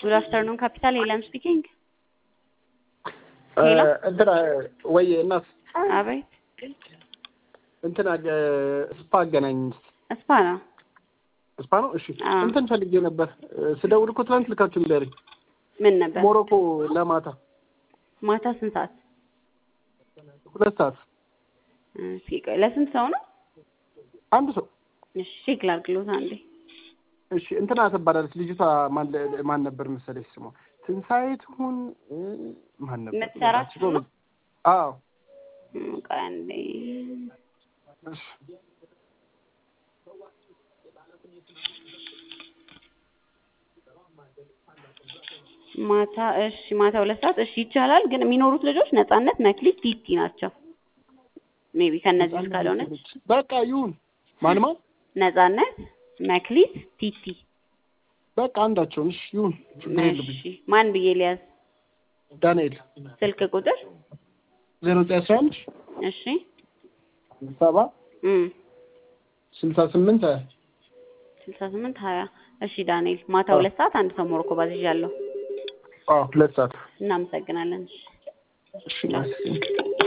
ጉድ አፍተርኑን ካፒታል ሄለን ስፒኪንግ። እ ሄሎ እንትና ወይ እናት አቤት እንትና እ ስፓ አገናኝ እስፓ ነው። ስፓ ነው። እሺ አዎ። እንትን ፈልጌ ነበር እ ስደውል እኮ ትናንት ልካችሁ ንገረኝ። ምን ነበር ሞሮኮ ለማታ ማታ ስንት ሰዓት? ሁለት ሰዓት እስኪ ቆይ ለስንት ሰው ነው? አንድ ሰው እሺ ቼክ ላድርግሎት አንዴ። እሺ እንትና ትባላለች ልጅቷ ማን ለ- ማን ነበር መሰለሽ ስሟ ትንሣኤ ትሁን እ ማን ነበር የምትሰራችሁ ነው? አዎ እም፣ ቆይ አንዴ እሺ ማታ እሺ ማታ ሁለት ሰዓት እሺ ይቻላል። ግን የሚኖሩት ልጆች ነጻነት፣ መክሊት፣ ቲቲ ናቸው። ሜቢ ከእነዚህ ውስጥ ካልሆነች በቃ ይሁን ማን ማን ነጻነት፣ መክሊት፣ ቲቲ። በቃ አንዳቸውን እሺ ይሁን ችግር የለብኝ እሺ ማን ብዬ ሊያዝ? ዳንኤል ስልክ ቁጥር ዜሮ ዘጠኝ አስራ አንድ እሺ ሰባ እም ስልሳ ስምንት ሀያ ስልሳ ስምንት ሀያ እሺ ዳንኤል ማታ አዎ። ሁለት ሰዓት አንድ ሰው ሞሮኮ ባዝዣለሁ። አዎ ሁለት ሰዓት እናመሰግናለን። እሺ